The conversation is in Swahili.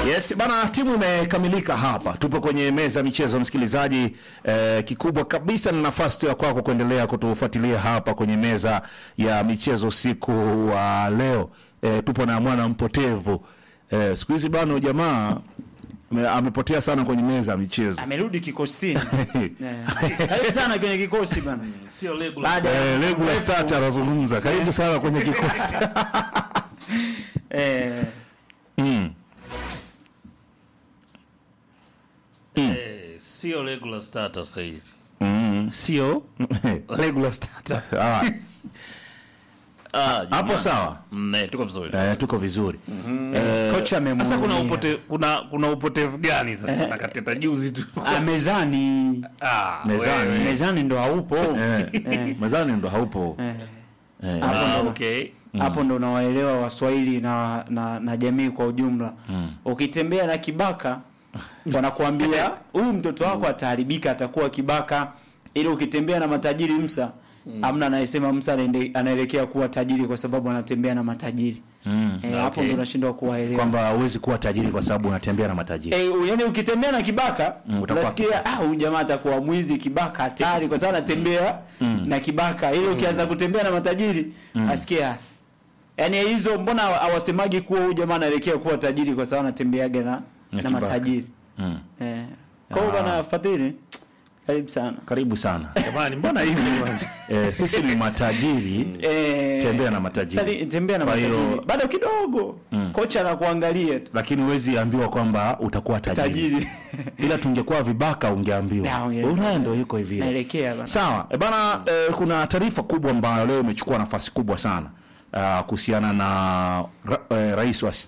Yes, bana, timu imekamilika hapa. Tupo kwenye meza ya michezo msikilizaji. Eh, kikubwa kabisa ni nafasi tu ya kwako kuendelea kutufuatilia hapa kwenye meza ya michezo siku wa leo. Eh, tupo na mwana mpotevu. Eh, siku hizi bana jamaa ame- amepotea sana kwenye meza ya michezo. amerudi kikosini Eh, karibu sana kwenye kikosi bana Sio regular. baada ya Eh, regular start anazungumza. Karibu sana kwenye kikosi. eh, Mm. Eh, sio regular starter sasa hizi. Mm. Sio regular start. Ah, ah, hapo jamani. sawa. Mm, eh, tuko vizuri. Eh, tuko vizuri. Eh, kocha Sasa kuna amemwona upote, kuna kuna upotevu gani sasa na kateta juzi tu. ah, mezani Ah, Mezani. wewe. mezani ndo haupo eh, mezani ndo haupo. Eh, Eh, Hapo Ah, ndo- okay. hapo ndo unawaelewa waswahili na, na, na jamii kwa ujumla ukitembea na kibaka wanakuambia huyu mtoto wako ataharibika atakuwa kibaka ili ukitembea na matajiri msa amna anayesema msa anaende- anaelekea kuwa tajiri kwa sababu anatembea na matajiri Mm. eh, hapo Okay. ndo unashindwa kuwaelewa kwamba huwezi kuwa tajiri kwa sababu unatembea na matajiri. Eh, yani ukitembea na kibaka utakuwa unasikia ah huyu jamaa atakuwa mwizi kibaka hatari kwa sababu anatembea na kibaka ili ukianza kutembea na matajiri asikia yani hizo mbona hawa- hawasemagi kuwa huyu jamaa anaelekea kuwa tajiri kwa sababu anatembeaga na, Na na kibaka. matajiri Mm. eh. kwa hiyo Ah. bana Fadhili karibu sana Karibu sana. Jamani, mbona hivi bwana? Eh, sisi ni matajiri. eh, Tembea na matajiri. sali- tembea na Kwa hiyo- matajiri bado kidogo kocha anakuangalia tu Lakini huwezi ambiwa kwamba utakuwa tajiri. tajiri Ila tungekuwa vibaka ungeambiwa. Ya, ungeambiwa. Unaye ndio yuko hivi. naelekea bana Sawa. E bana, eh, kuna taarifa kubwa ambayo leo imechukua nafasi kubwa sana uh, kuhusiana na ra, eh, rais wa